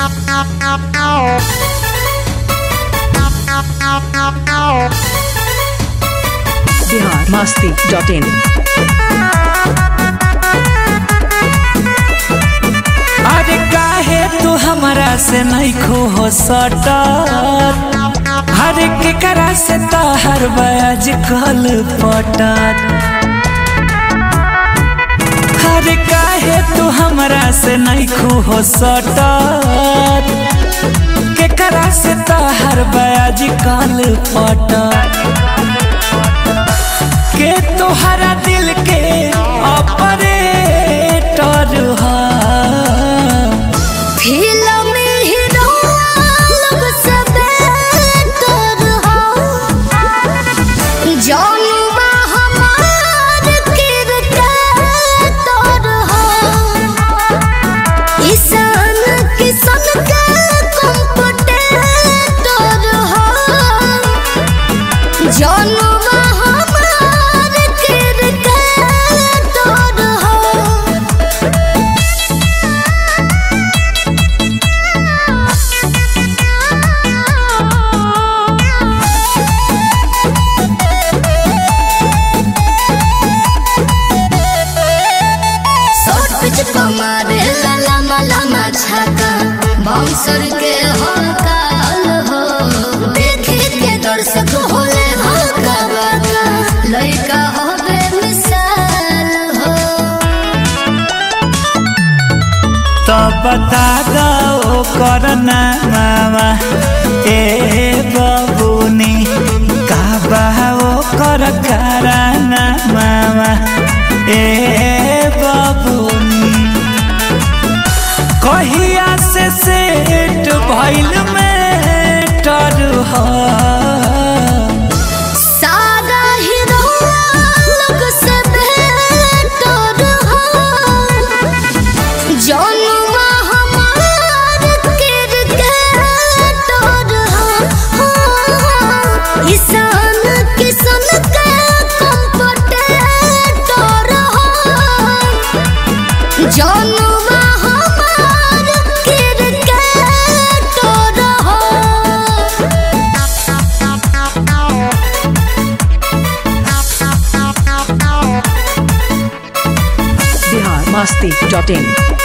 Bihar Masti dot इन अरे काहे तू हमरा से नहीं खो हो सटत हर केकरा से तहर बयाज कल पटत हर काहे तू हमरा से नहीं खो हो सटत केकरा से तहर बयाज कल पटत के तोहरा दिल के ऑपरेटर हा फिल्म हीरो लोग सब डर हो जौनुबा हमार किरदार हो ईशान किशन का कंप्यूटर हो जौनुबा हमार किरदार हो शॉर्ट पिच कमारे लला लमा छाका बाउंसर के हो काल हो देखे के दर्शक होले हो कबाका लइका हो बेमिसाल हो तो बता दो करना मामा ए बबुनी का बाओ कर कराना मामा ए बबुनी कहिया से सेट भइल में टर हा सारा हीरो लोग सब डर हो जौनुबा हमार किरदार हो ईशान किशन का कंप्यूटर हो जौनुबा हमार किरदार हो बिहार मस्ती डॉट इन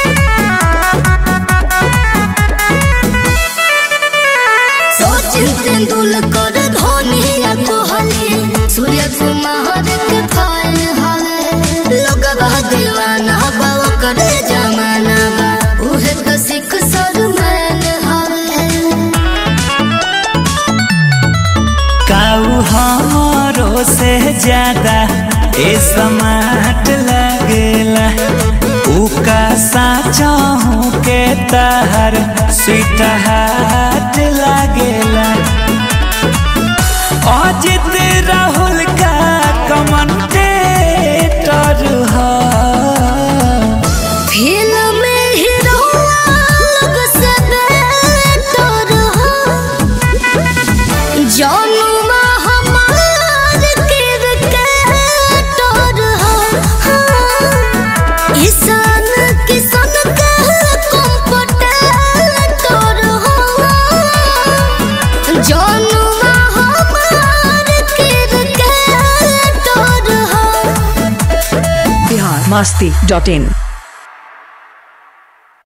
सचिन तेंदुलकर धोनी या कोहली सूर्य कुमार के फैन हवे लोगवा दीवाना बाव करे जमाना बा उहे तो सिख सरमैन हवे काऊ हमारो से ज्यादा ए समाट लगेला उका साचा हूँ के तहर स्वीट हाट लगेला अजित राहुल का कमेंटेटर हा फिल्म हीरो लोग सब डर हो जौनुबा हमार किरदार हो ईशान किशन का कंप्यूटर हो जौनुबा हमार किरदार हो बिहार मस्ती डॉट इन